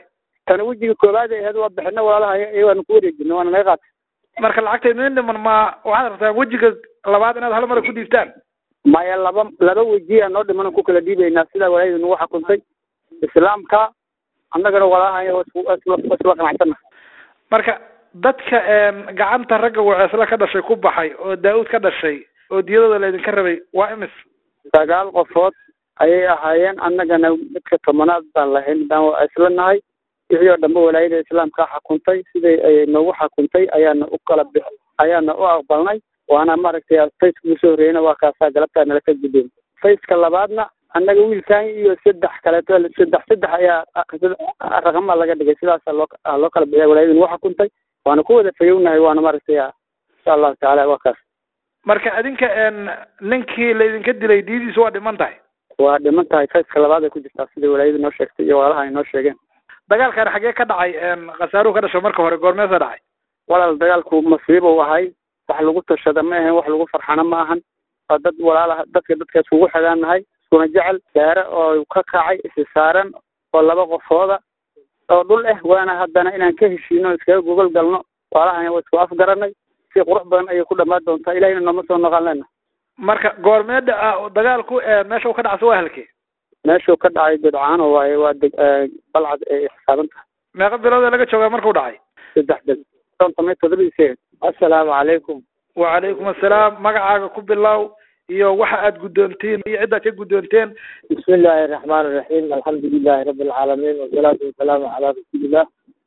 tana wejiga koowaad ay ahayd waa bixina walaalaha iyagoana ku wareejina waana naga qaatay marka lacagta idin dhiman ma waxaad rabtaan wejiga labaad inaad hal mara ku dhiibtaan maya laba laba wejiya noo dhiman ku kala dhiibaynaa sidaa walaayadu nagu xukuntay islaamka annagana walaalaha isla qanacsana marka dadka gacanta ragga waceesla ka dhashay ku baxay oo daa-uud ka dhashay oo diyadooda laydinka rabay waa imis sagaal qofood ayay ahaayeen annagana midka tobanaad baan lahayn midaan waceesla nahay wixii oo dhanba walaayada islaamka xukuntay siday ay noogu xukuntay ayaana u kala bix ayaana u aqbalnay waana maaragtay fayska ugu soo horreeyana waa kaasaa galabtaa nala ka guddoon fayska labaadna annaga wiilkan iyo saddex kaleeto saddex saddex ayaa raqama laga dhigay sidaasa loo loo kala bixiya walaayada nagu xukuntay waana ku wada fayownahay waana maaragtay insha allahu tacaala waa kaas marka adinka ninkii laydinka dilay diyadiisu waa dhiman tahay waa dhiman tahay fayska labaad ay ku jirtaa sida walaayadu noo sheegtay iyo walaalaha ay noo sheegeen dagaalkan xagee ka dhacay khasaaruhu ka dhasho marka hore goormeesa dhacay walaal dagaalku masiibo ahay wax lagu tashada ma ahan wax lagu farxana ma ahan waa dad walaalaha dadka dadka iskugu xigaan nahay iskuna jecel gaare oo ka kacay isi saaran oo laba qofooda oo dhul ah waana haddana inaan ka heshiino iskaga gogol galno walaalahan waa isku afgaranay si qurux badan ayay ku dhamaan doontaa ilahina nooma soo noqon lena marka goormeeda dagaalku meesha uu ka dhacso waa halkee meeshuu ka dhacay godcaano waaye waa deg balcad ay xisaaban tahay meeqa bilood laga joogaa markuu dhacay saddex bil konton iyo toddobiisee assalaamu calaykum wacalaykum assalaam magacaaga ku bilow iyo waxa aad guddoontiin iyo ciddaad ka guddoonteen bismi illaahi araxmaan iraxiim alxamdu lilahi rabbi alcaalamiin wasalaatu wasalaamu calaa rasuulillah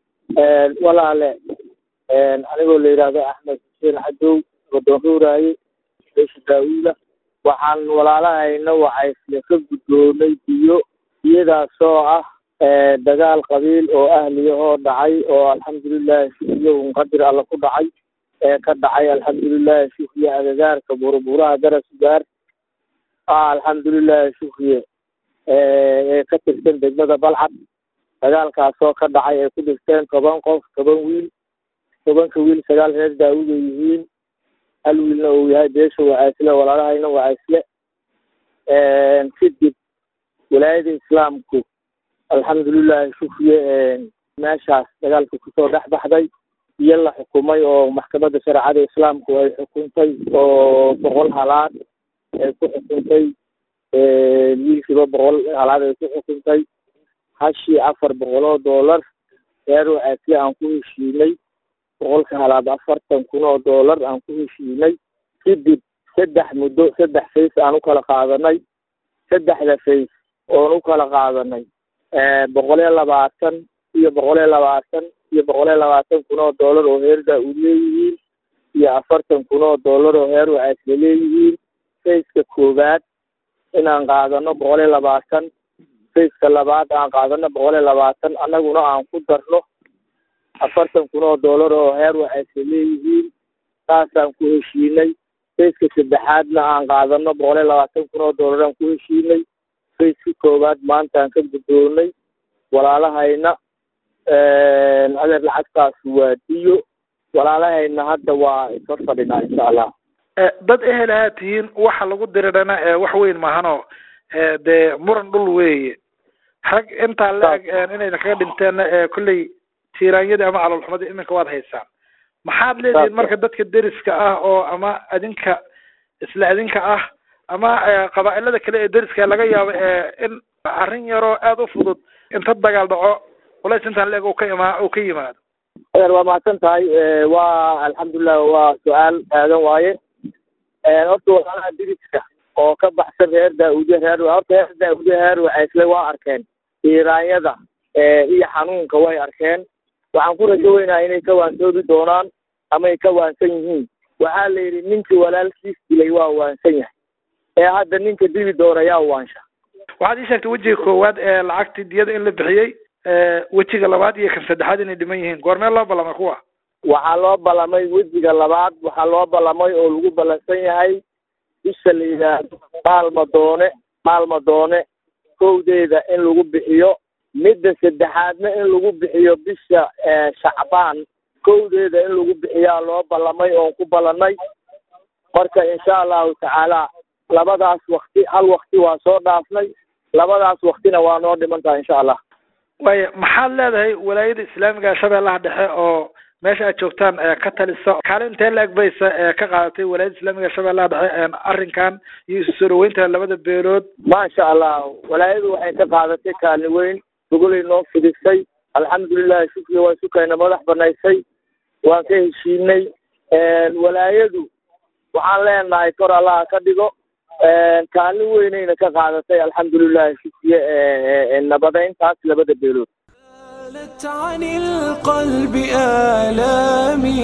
walaale anigoo la yidhaahdo axmed xuseen cadow godoon ruuraaye beesha daawuula waxaan walaalahayna wacaysle ka guddoonay biyo biyadaasoo ah dagaal qabiil oo ahliyahoo dhacay oo alxamdulilahi shukriye un qadir alla ku dhacay ee ka dhacay alxamdulilahi shukriye agagaarka buruburaha garasugaar ah alxamdulilahi shukriye ee ka tirsan degmada balcad dagaalkaasoo ka dhacay ay ku dhigteen toban qof toban wiil tobanka wiil sagaal reer daawud ay yihiin hal wiilna uu yahay beesha wacaysle walaalahayna wacaysle kadib walaayada islaamku alxamdulilahi shukriye meeshaas dagaalka kusoo dhex baxday iyo la xukumay oo maxkamadda shareecada islaamku ay xukuntay oo boqol halaad ay ku xukuntay wiilkiiba boqol halaad ay ku xukuntay hashii afar boqol oo doolar reer wacaysle aan ku heshiinay boqolka halaad afartan kun oo doolar aan ku heshiinay kadib saddex muddo saddex fays aan u kala qaadanay saddexda fays oon u kala qaadanay boqol iyo labaatan iyo boqol iyo labaatan iyo boqol iyo labaatan kun oo doolar oo heer daa-uud leeyihiin iyo afartan kun oo doolar oo heer wacaysle leeyihiin fayska koowaad inaan qaadano boqol iyo labaatan fayska labaad aan qaadano boqol iyo labaatan annaguna aan ku darno afartan kun oo doolar oo heer wacaysle leeyihiin saasaan ku heshiinay fayska saddexaadna aan qaadano boqol iyo labaatan kun oo doolar aan ku heshiinay fayska koowaad maantaan ka guddoonay walaalahayna adeer lacagtaas waa diyo walaalahayna hadda waa isor fadhinaa insha allah dad ehel ahaa tihiin waxa lagu dirirana wax weyn maahanoo dee muran dhul weeye rag intaa la-eg inayna kaga dhinteenna kolley tiiraanyadii ama caloolxumadii iminka waad haysaan maxaad leedihiin marka dadka deriska ah oo ama adinka isla adinka ah ama qabaa'ilada kale ee deriska laga yaabo in arrin yaroo aada u fudud inta dagaal dhaco culays intaan la-eg uu ka imaa uu ka yimaado adeer waa mahadsan tahay waa alxamdulilah waa su-aal taagan waaye horta walaalaha diriska oo ka baxsan reer daa-uudye reer horta reer daa-uudye reer wacaysle waa arkeen tiiraanyada iyo xanuunka way arkeen waxaan ku rajo weynaa inay ka waansoobi doonaan amay ka waansan yihiin waxaa la yidhi ninkii walaalkiis dilay waa waansan yahay ee hadda ninka dili doona yaa waansha waxaad ii sheegtay wejiga koowaad ee lacagtii diyada in la bixiyey wejiga labaad iyo kan saddexaad inay dhiman yihiin goormee loo ballamay kuwa waxaa loo ballamay wejiga labaad waxaa loo ballamay oo lagu ballansan yahay bisha la yidhaahdo maalmadoone maalmadoone kowdeeda in lagu bixiyo midda saddexaadna in lagu bixiyo bisha shacbaan kowdeeda in lagu bixiyaa loo ballamay oon ku ballannay marka insha allahu tacaala labadaas wakti hal wakti waa soo dhaafnay labadaas waktina waa noo dhiman tahay insha allah waaya maxaad leedahay walaayada islaamiga shabeellaha dhexe oo meesha aad joogtaan ee ka taliso kaalin intee la egbaysa ee ka qaadatay walaayada islaamiga shabeellaha dhexe arrinkan iyo isu soo dhaweynta labada beelood maasha allah walaayadu waxay ka qaadatay kaalin weyn gogolay noo fidisay alxamdulilahi shukriya waa sukayna madax banaysay waan ka heshiinay walaayadu waxaan leenahay kor allaha ka dhigo kaalin weynayna ka qaadatay alxamdulilahi shukriye nabadeyntaas labada beelood زالت عن القلب آلامي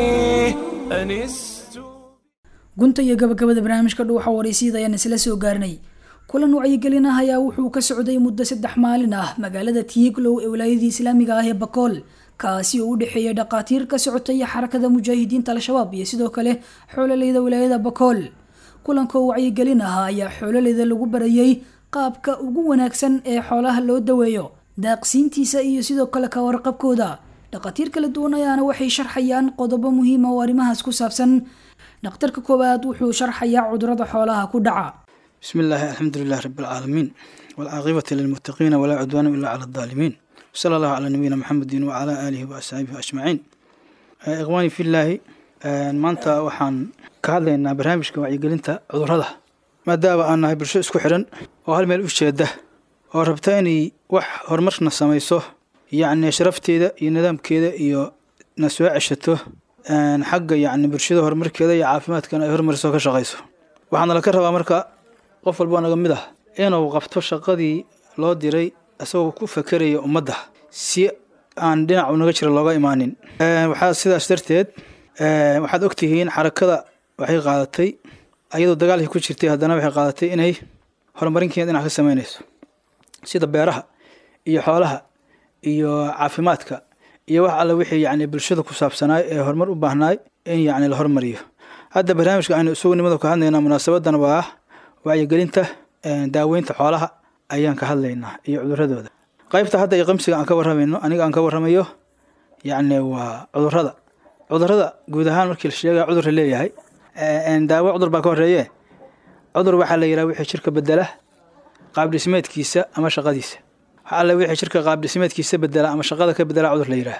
أنست gunta iyo gabagabada barnaamijka dhuuxa waraysyada ayaan isla soo gaarnay kulan wacyigelin ah ayaa wuxuu ka socday muddo saddex maalin ah magaalada tiiglow ee wilaayadii islaamiga ah ee bakool kaasi oo u dhexeeyay dhaqaatiir ka socotay xarakada mujaahidiinta al-shabaab iyo sidoo kale xoololeyda wilaayada bakool kulanka oo wacyigelin ah ayaa xoololeyda lagu barayay qaabka ugu wanaagsan ee xoolaha loo daweeyo daaqsiintiisa iyo sidoo kale ka warqabkooda dhaqaatiir kala duwan ayaana waxay sharxayaan qodobo muhiima oo arrimahaas ku saabsan dhakhtarka koowaad wuxuu sharxayaa cudurada xoolaha ku dhaca بسم الله الحمد لله رب العالمين والعاقبة للمتقين ولا عدوان إلا على الظالمين صلى الله على نبينا محمد وعلى آله وأصحابه أجمعين آه، إخواني في الله آه، maanta waxaan ka hadlaynaa barnaamijka wacyigelinta cudurrada maadaama aan nahay bulsho isku xiran oo hal meel u jeeda oo rabta inay wax horumarna samayso yacni sharafteeda iyo nidaamkeeda iyo na soo ceshato een, xagga yacni bulshada horumarkeeda iyo caafimaadkana ay horumariso ka shaqayso waxaana laka rabaa marka qof walboo naga mid ah inuu qabto shaqadii loo diray isagoo ku fakeraya ummadda si aan dhinacu naga jira looga imaanin Een, waxaa sidaas darteed een, waxaad ogtihiin xarakada waxay qaadatay ayadoo dagaalkii ku jirtay haddana waxay qaadatay inay horumarinkeeda dhinac ka sameynayso sida beeraha iyo xoolaha iyo caafimaadka iyo wax alle wixii yacni bulshada ku saabsanaay ee horumar u baahnaay in yacni la hormariyo hadda barnaamijka aynu isugu nimada ka hadlaynaa munaasabadan waa wacyigelinta een, daaweynta xoolaha ayaan ka hadlaynaa iyo cuduradooda qaybta hadda iyo qamsiga aan ka warramayno aniga aan ka warramayo yacni waa cudurada cudurada guud ahaan markii la sheegaya cudur la leeyahay een, daawo cudur baa ka horeeye cudur waxaa la yidhaha wixii jirka bedela qaab dhismeedkiisa ama shaqadiisa waxa alle wixii jirka qaab dhismeedkiisa bedela ama shaqada ka bedela cudur la yidhaah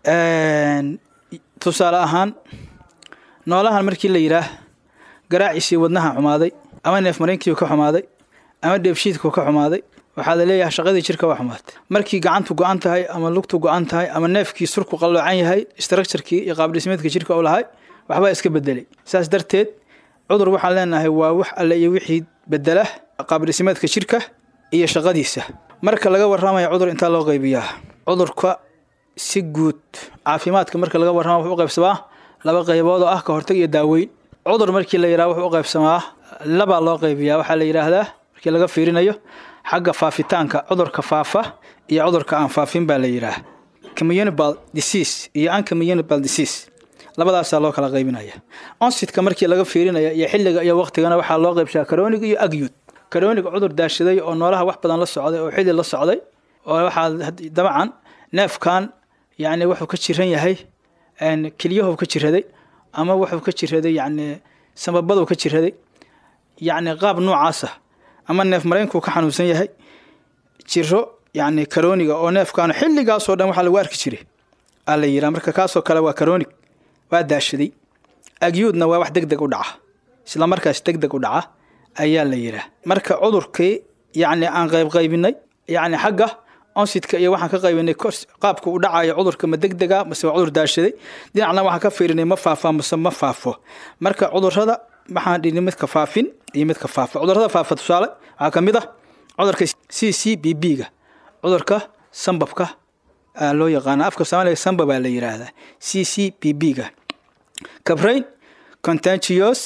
Een, tusaale ahaan noolahan markii la yidhaah garaaciisii wadnaha xumaaday ama neef mareenkii ka xumaaday ama dheefshiidku ka xumaaday waxaa la leeyahay shaqadii jirka waa xumaatay markii gacantu go-an tahay ama lugtu go-an tahay ama neefkii surku qalloocan yahay structurekii iyo qaab dhismeedka jirka u lahay waxbaa iska bedelay saas darteed cudur waxaan leenahay waa wax alle iyo wixii bedela qaab dhismeedka jirka iyo shaqadiisa marka laga warramaya cudur intaa loo qaybiyaa cudurka si guud caafimaadka marka laga warrama wuxuu u qaybsamaa laba qaybood oo ah ka hortag iyo daaweyn cudur markii la yidhaha wuxuu u qaybsamaa labaa loo qaybiyaa waxaa la yidhaahdaa markii laga fiirinayo xagga faafitaanka cudurka faafa iyo cudurka aan faafin baa la yidhaah communicable disease iyo uncommunicable disease labadaasaa loo kala qaybinaya onsitka markii laga fiirinaya iyo xilliga iyo waqtigana waxaa loo qaybshaa karonig iyo agyud karonig cudur daashaday oo noolaha wax badan la socday oo xilli la socday oo waxaa dabcan neefkan yacni wuxuu ka jiran yahay een, kelyahu ka jiraday ama wuxuu ka jiraday yacni samabaduu ka jiraday yacni qaab noocaasa ama neef mareynkuu ka xanuunsan yahay jiro yacni karooniga oo neefkan xilligaasoo dhan waxaa lagu arki jiray aa la yidhaha marka kaasoo kale waa karoonig waa daashaday agyuudna waa wax deg deg u dhaca isla markaas deg deg u dhaca ayaa la yidhaah marka cudurkii yacni aan qayb qaybinay yacni xagga onsidka iyo waxaan ka qaybinay kors- qaabka u dhacayo cudurka ma deg dega mase waa cudur daashaday dhinacna waxaan ka fiirinay ma faafaa mase ma faafo marka cudurada waxaan dhini midka faafin iyo midka faafa cudurada faafa tusaale waxaa ka mid ah cudurka c c b b ga cudurka sambabka aa loo yaqaana afka soomaaliga samba baa la yidhaahdaa c c b b ga cabrain contagious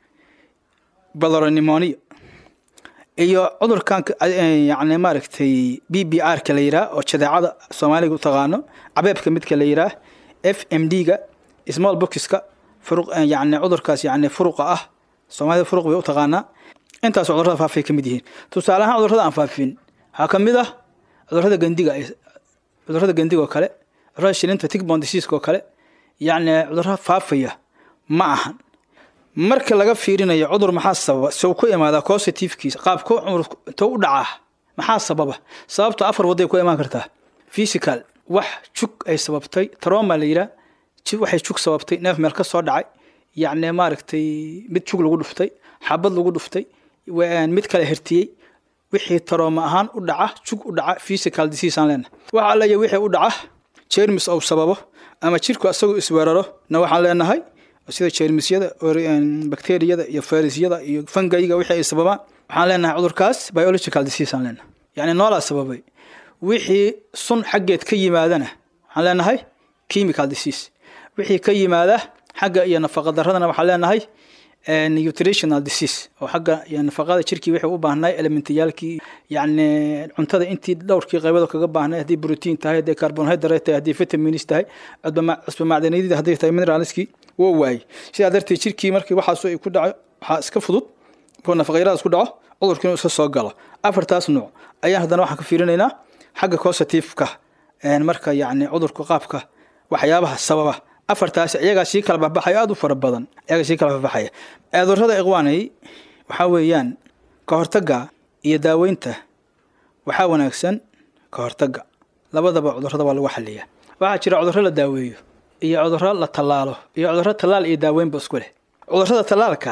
baloronemonia iyo cudurkan yani maaragtay b b r ka la yidhaah oo jadeecada soomaaliga u taqaano cabeebka midka la yidhaah f m d ga small boxka furuq yani cudurkaas yani furuqa ah soomaalida furuq bay u taqaanaa intaas cudurada faafay ka mid yihiin tusaale ahaan cudurada aan faafin waxaa ka mid ah cudurada gandiga cudurada gandiga oo kale cudurada shilinta tigbon diseaska oo kale yacni cudurada faafaya ma ahan marka laga fiirinayo cudur maxaa sababa sow ku imaadaa cositivekiisa qaabku cumur intuu u dhacaa maxaa sababa sababta afar waday ku imaan kartaa physical wax jug ay sababtay troma la yidhaah ji- waxay jug sababtay neef meel ka soo dhacay yacni maaragtay mid jug lagu dhuftay xabad lagu dhuftay wa- mid kale hertiyey wixii tarooma ahaan u dhaca jug u dhaca physical disease aan leenahay waxa alla wixii u dhaca jermis ou sababo ama jirku asagoo isweeraro na waxaan leenahay sida jermisyada or- een, bakteriyada iyo fayrasyada iyo fangayga wixii ay sababaan waxaan leenahay cudurkaas biological disease aan leenahay yacni noolaa sababay wixii sun xaggeed ka yimaadana waxaan leenahay chemical disease wixii ka yimaada xagga iyo nafaqa daradana waxaan leenahay eh, nutritional disease oo xagga iyo nafaqada jirkii wixii u baahnay elementiyaalkii yacni cuntada intii dhowrkii qaybada kaga baahnay haddii protein tahay haddii carbohydrate tahay haddii vitamins tahay cusba- cusba macdaniyadii hadday tahay mineralskii woo waayey sidaa darteed jirkii markii waxaas ay ku dhaco waxaa iska fudud oo nafaqayaradas ku dhaco cudurkii inuu iska soo galo afartaas nuuc ayaan haddana waxaan ka fiirinaynaa xagga causative-ka een, marka yacni cudurka qaabka waxyaabaha sababa afartaas iyagaa sii kala baxbaxaya aada u fara badan iyagaa sii kala baxbaxaya cudurrada ikhwaanay waxaa weeyaan ka hortagga iyo daaweynta waxaa wanaagsan ka hortagga labadaba cudurrada waa lagu xaliyaa waxaa jira cudurro la daaweeyo iyo cudurro la tallaalo iyo cudurro tallaal iyo daaweynba isku leh cudurrada tallaalka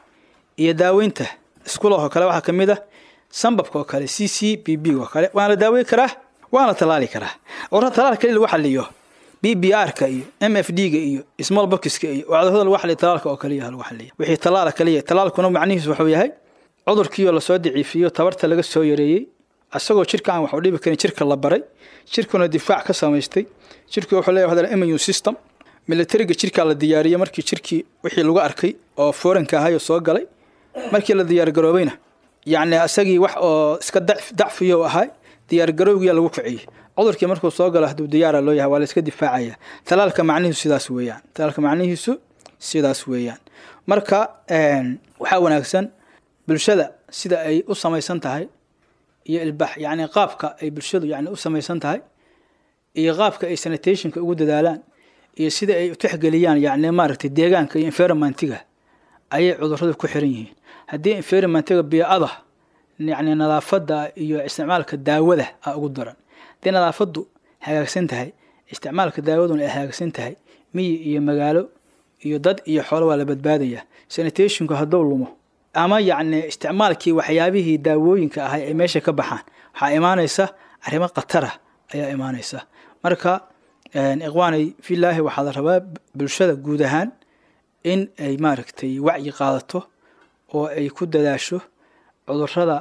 iyo daaweynta iskulah oo kale waxaa ka mid ah sambabka oo kale c c b b oo kale waana la daaweyn karaa waana la tallaali karaa cudurrada tallaalka kali lagu xaliyo b b r-ka iyo m f d-ga iyo small boxka iyo waa cudurrada lagu xaliyo tallaalka oo kaliya lagu xaliya wixii tallaala kaliya tallaalkuna macnihiisu wuxuu yahay cudurkiioo lasoo daciifiyo tabarta laga soo yareeyey asagoo jirka aan wax u dhibi karin jirka la baray jirkuna difaac ka samaystay jirku wuxuu leeyahay hadal immune system militariga jirkaa la diyaariyey markii jirkii wixii lagu arkay oo foranka ahay oo soo galay markii la diyaargaroobayna yacni asagii wax oo iska dacf- dacfiyo ahay diyaargarowgiyaa lagu kiciyey cudurkii markuu soo galo hadduu diyaara loo yahay waa la iska difaacaya talaalka macnihiisu sidaas weeyaan talaalka macnihiisu sidaas weeyaan marka een, waxaa wanaagsan bulshada sida ay u samaysan tahay iyo ilbax yacni qaabka ay bulshadu yacni u samaysan tahay iyo qaabka ay sanitationka ugu dadaalaan iyo sida ay u tixgeliyaan yacni maaragtay deegaanka iyo environmentiga ayay cudurradu ku xiran yihiin haddii environmentiga biicada yacni nadaafadda iyo isticmaalka daawada a ugu daran haddii nadaafaddu hagaagsan tahay isticmaalka daawaduna ay hagaagsan tahay miyi iyo magaalo iyo dad iyo xoolo waa la badbaadaya sanitationku hadduu lumo ama yacni isticmaalkii waxyaabihii daawooyinka ahay ay meesha ka baxaan waxaa imaanaysa arrimo khatara ayaa imaanaysa marka een, ikhwaanay filaahi waxaa la rabaa bulshada guud ahaan in ay maaragtay wacyi qaadato oo ay ku dadaasho cudurrada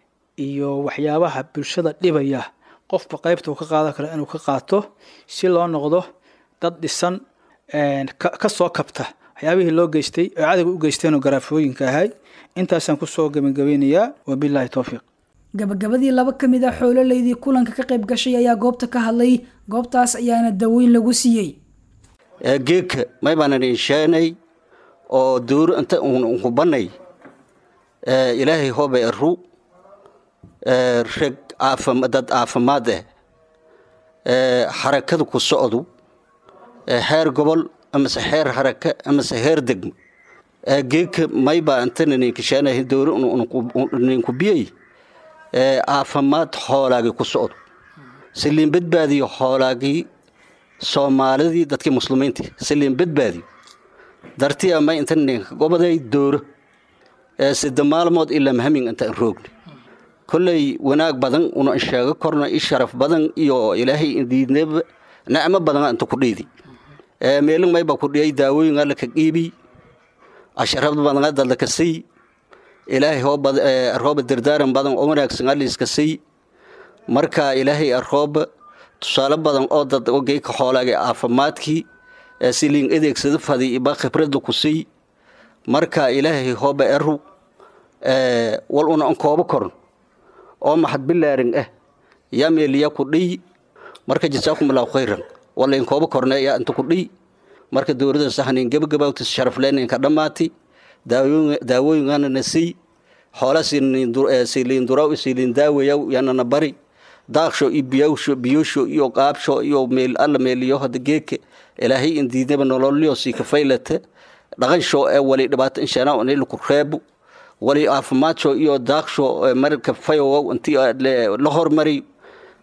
iyo waxyaabaha bulshada dhibaya qofba qaybta uu ka qaadan karo inuu ka qaato si loo noqdo dad dhisan een, ka ka soo kabta waxyaabihii loo geystay oo cadowga u geysteen oo garaafooyinka ahay intaasaan kusoo gebagabeynayaa wabilaahi towfiiq gabagabadii laba ka mid a xoololeydii kulanka ka qayb gashay ayaa goobta ka hadlay goobtaas ayaana daweyn lagu siiyey ee geedka may baanan insheenay oo duur inta unku banay ee ilaahay hooba eru ee reg caafim dad caafimaad ah ee xarakada ku socdu ee heer gobol amase heer haraka amase heer degmo ee geedka may baa intana ninkisheenay duur ninku biyey ee caafimaad xoolaagii ku socdo siliin badbaadiyo xoolaagii soomaalidii dadkii muslimiintii siliin badbaadiyo dartii ama inta ninka gobaday dooro ee sida maalmood ilaa mahamin inta aan roogni kolley wanaag badan una sheego korna i sharaf badan iyo ilaahay indiidneba nacmo badan inta ku dhiidi ee meelin mayba ku dhiyay daawooyin alla ka qiibi asharaf badan dadla ka sii ilaahay hooba rooba dardaaran badan oo wanaagsan alliiska sii marka ilaahay arooba tusaale badan oo dad ogeyka xoolaagay caafimaadkii ee siliin adeegsada fadi iba khibradda ku sii marka ilaahay hooba eru wal una an koobo koron oo maxad bilaarin ah yaa meeliya ku dhiy marka jasaakum allahu khayran wala in koobo korne yaa inta ku dhiy marka dowladda sahnin gabagabawtis sharafleeninka dhammaati daawooyingana na sii xoola siliin duraw siliin daawayaw yanana bari daaksho iyo biyawsho biyosho iyo qaabsho iyo meel alla meeliyo hada geeke ilaahay indiidaba nololyo sii kafaylata dhaqansho ee wali dhibaato inshaana onilaku reebo wali caafimaadso iyo daaksho marka fayowow intii la hormari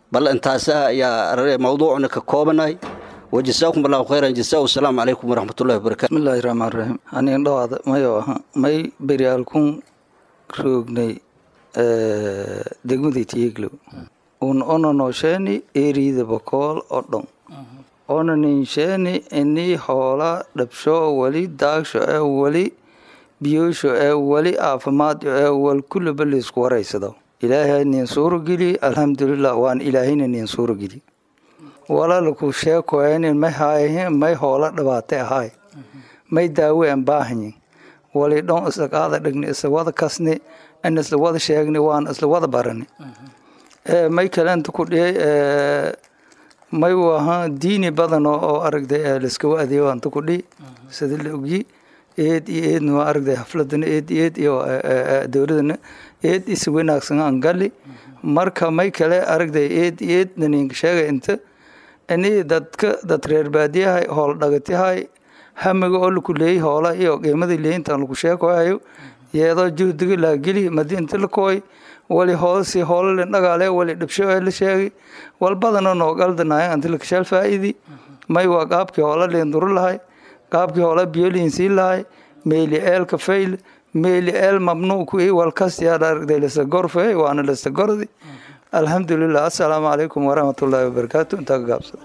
bal intaasa ayaa mawduucna ka koobanahay wajasaakum allahu khayran jasaa wasalaamu calaykum waraxmatullahi wabarakatu bismillaahi raxmaan raxiim aniin dhawaada mayo aha may beryaalkun roognay degmadii tiyeglow un ona noosheeni eriyada bakool oo dhan ona ninsheeni inii hoola dhabsho weli daagsho ee weli biyoosho ee weli caafimaad ee wal kullaba laysku waraysado ilaahay nin suurogeli alxamdulilah waan ilaahayna nin suurogeli walaalku sheekoynin may haayahin may hoola dhibaate ahaay may daawe aan baahanyin wali dhon isla qaada dhigni isla wada kasni in isla wada sheegni waan isla wada barani may kalenta ku dhiyay may waha diini badan oo aragday laiskawa adeeyo anta ku dhihi sida la ogyi eed iyo eedna waa aragday xafladana eed iyo eed iyo dowladana eed is wanaagsan aan gali marka may kale aragday eed iyo eed naninka sheegay inta ini dadka dad reer baadiyahay hool dhagatihay hamiga oo laku leeyay hoola iyo qiimadii leeyintan lagu sheekohayo yeedoo juhdiga laageli madi inta la kooy wali hoosi hoolale dhagaale wali dhibsho ee la sheegay walbadana noo galdanaay anti lakashaal faa'idi may waa qaabkii hoola leen duru lahay qaabkii hoola biyoliin sii lahay meeli eelka fayl meeli eel mamnuuc i walkas yaad aragday lasa gorfe waana lasa gordi alxamdulilah assalaamu calaykum waraxmatullaahi wabarakaatu intaa ka gaabsada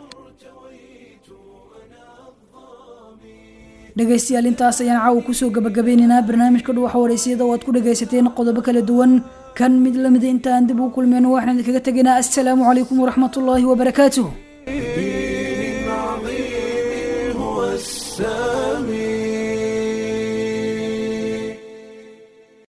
dhegaystayaal intaas ayaan caawa kusoo gabagabeynaynaa barnaamijka dhuwaxa waraysyada oo aad ku dhagaysateen qodobo kala duwan kan mid lamida inta aan dib u kulmeen waxaan idinkaga tegaynaa assalaamu calaykum waraxmatullaahi wabarakaatuh